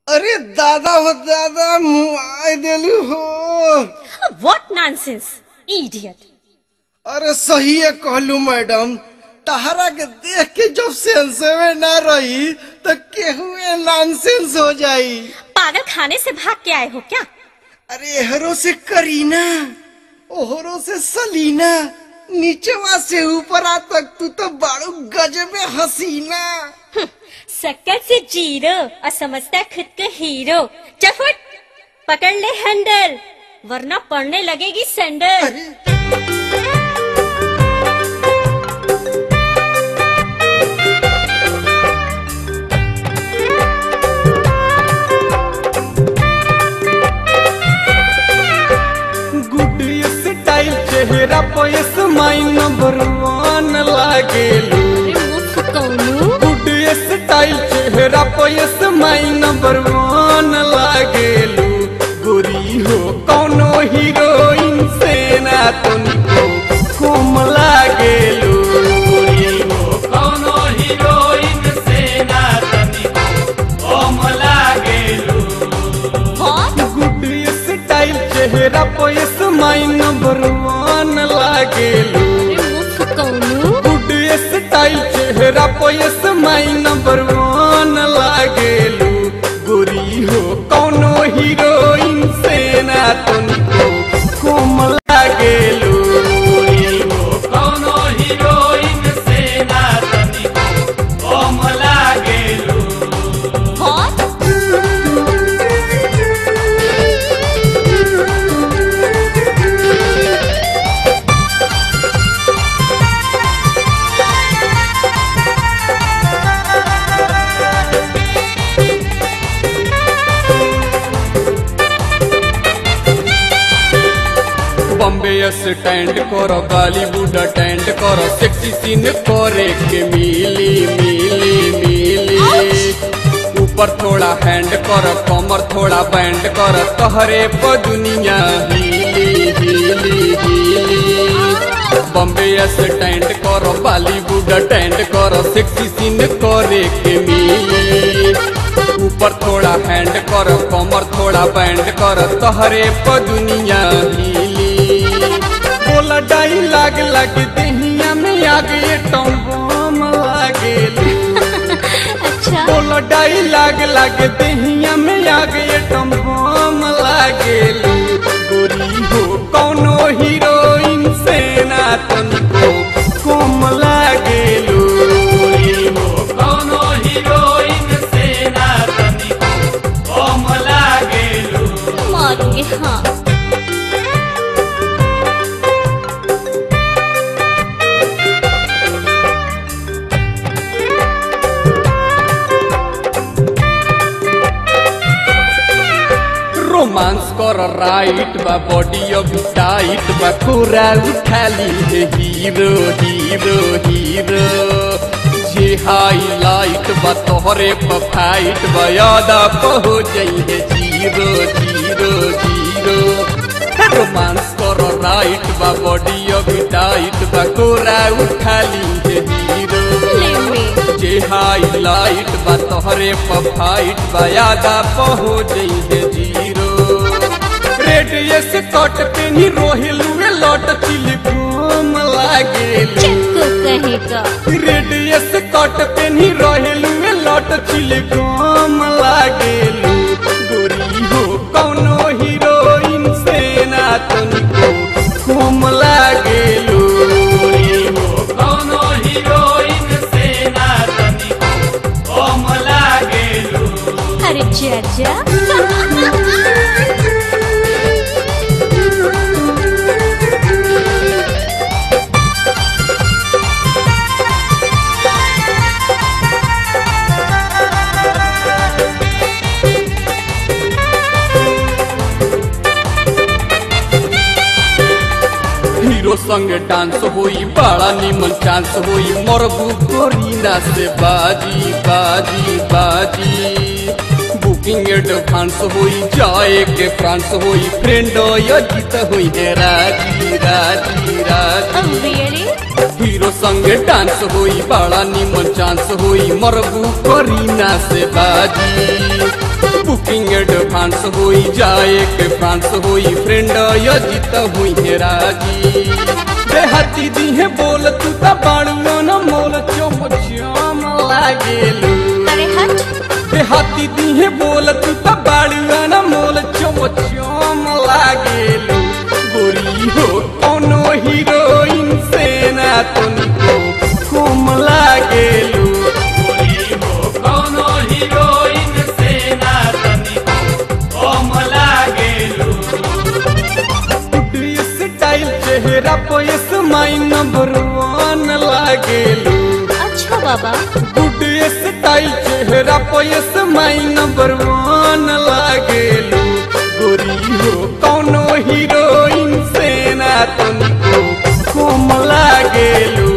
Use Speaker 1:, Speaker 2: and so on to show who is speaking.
Speaker 1: अरे दादा हो दादा मुआई देलू हो
Speaker 2: What nonsense! Idiot!
Speaker 1: अरे सही है कहलू मैडम तहरा के देख के जब सेंस में ना रही तो केहू नॉनसेंस हो जाई
Speaker 2: पागल खाने से भाग के आए हो क्या
Speaker 1: अरे एहरो से करीना ओहरो से सलीना नीचवा से ऊपरा तक तू तो बाड़ू गजबे हसीना
Speaker 2: शक्कर से जीरो और समझता है खुद को हीरो चल फुट पकड़ ले हैंडल वरना पड़ने लगेगी सैंडल
Speaker 1: अरे
Speaker 3: गुड स्टाइल चेहरा पे स्माइल नंबर वन लागेलू
Speaker 2: मुख कौनू
Speaker 3: गुड स्टाइल चेहरा पे स्माइल नंबर वन लागेलू गोरी हो कौनो हीरोइन से ना तुमको कम लागेलू गोरी हो कौनो हीरोइन से ना तुमको कम लागेलू
Speaker 2: बहुत
Speaker 3: गुड स्टाइल चेहरा पे स्माइल नंबर वन लागेलू
Speaker 2: मुख कौनू
Speaker 3: गुड स्टाइल चेहरा पे स्माइल नंबर वन लागेलू गोरी हो कौनो हीरोइन से ना तुमको कम लागेलू गोरी हो कौनो हीरोइन से ना तुमको कम लागेलू
Speaker 2: बहुत
Speaker 3: बॉम्बे स्टैंड करो बॉलीवुड अटेंड करो सेक्सी सीन करे के मिली मिली मिली ऊपर थोड़ा हैंड करो कमर थोड़ा बैंड करो तहरे पर दुनिया हिली हिली हिली बॉम्बे स्टैंड करो बॉलीवुड अटेंड करो सेक्सी सीन करे के मिली ऊपर थोड़ा हैंड करो कमर थोड़ा बैंड करो तहरे पर दुनिया हिली बोला डाई लाग लाग दहिया में आगे टम्बम लागेली
Speaker 2: अच्छा
Speaker 3: बोलो डाई लाग लाग दहिया में आगे टम्बम लागेली गोरी हो कौनो हीरोइन से ना तुमको कम लागेलू गोरी हो कौनो हीरोइन से ना तुमको कम लागेलू
Speaker 2: मारूंगी हाँ
Speaker 3: रोमांस कर राइट बा बॉडी अभी टाइट बा पूरा उठाली है हीरो हीरो हीरो जे हाईलाइट बा तोहरे पर फाइट बा याद हो जाइए जीरो जीरो जीरो रोमांस कर राइट बा बॉडी अभी टाइट बा पूरा उठाली है हीरो
Speaker 2: ले में
Speaker 3: जे हाईलाइट बा तोहरे पर फाइट बा यादा पहो जइहे जीरो रेड एस कट पे नी रोहिलुए लौट चिल घूम लागेली
Speaker 2: चक्को कहेगा
Speaker 3: रेड एस कट पे नी रोहिलुए लौट चिल घूम लागेलू गोरी हो कौनो हीरोइन से ना तुमको घूम लागेलू गोरी हो कौनो हीरोइन से ना तुमको घूम लागेलू
Speaker 2: अरे चाचा
Speaker 3: हीरो संग डांस होई बड़ा निमन चांस होई मरबू करीना से बाजी बाजी बाजी बुकिंग एडवांस होई जाए के फ्रांस होई फ्रेंड अजित होई है राजी राजी राजी
Speaker 2: Oh really?
Speaker 3: हीरो संग डांस होई बड़ा निमन चांस डांस होई मरबू करीना से बाजी बुकिंग एडवांस होई जाए के फ्रांस होई फ्रेंड यजित हुई है राजी देहाती दी है बोल तू ता बाड़ुआ न मोल चोम चोम लागेलू
Speaker 2: अरे हट
Speaker 3: देहाती दी है बोल तू ता बाड़ुआ न मोल चोम चोम लागेलू गोरी हो कोनो हीरोइन से ना तुमको कम लागेलू
Speaker 4: गोरी हो कौनो हीरोइन से ना तनिको कम लागेलू
Speaker 3: स्टाइल चेहरा पर स्माइल नंबर वन लागेलू
Speaker 2: अच्छा बाबा
Speaker 3: गुड स्टाइल चेहरा पर स्माइल नंबर वन लागेलू गोरी हो कोनो हीरोइन से ना तुमको कम लागेलू